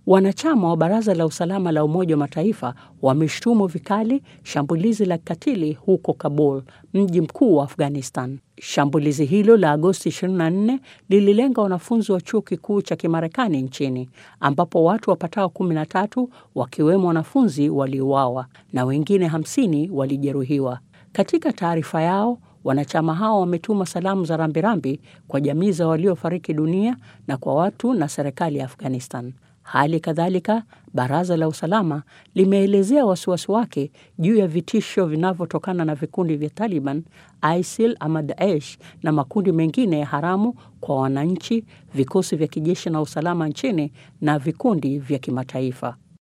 Wanachama wa Baraza la Usalama la Umoja wa Mataifa wameshtumu vikali shambulizi la kikatili huko Kabul, mji mkuu wa Afghanistan. Shambulizi hilo la Agosti 24 lililenga wanafunzi wa chuo kikuu cha Kimarekani nchini ambapo watu wapatao 13 wakiwemo wanafunzi waliuawa na wengine 50 walijeruhiwa. Katika taarifa yao, wanachama hao wametuma salamu za rambirambi kwa jamii za waliofariki dunia na kwa watu na serikali ya Afghanistan. Hali kadhalika, Baraza la Usalama limeelezea wasiwasi wake juu ya vitisho vinavyotokana na vikundi vya Taliban, ISIL ama Daesh na makundi mengine ya haramu kwa wananchi, vikosi vya kijeshi na usalama nchini na vikundi vya kimataifa.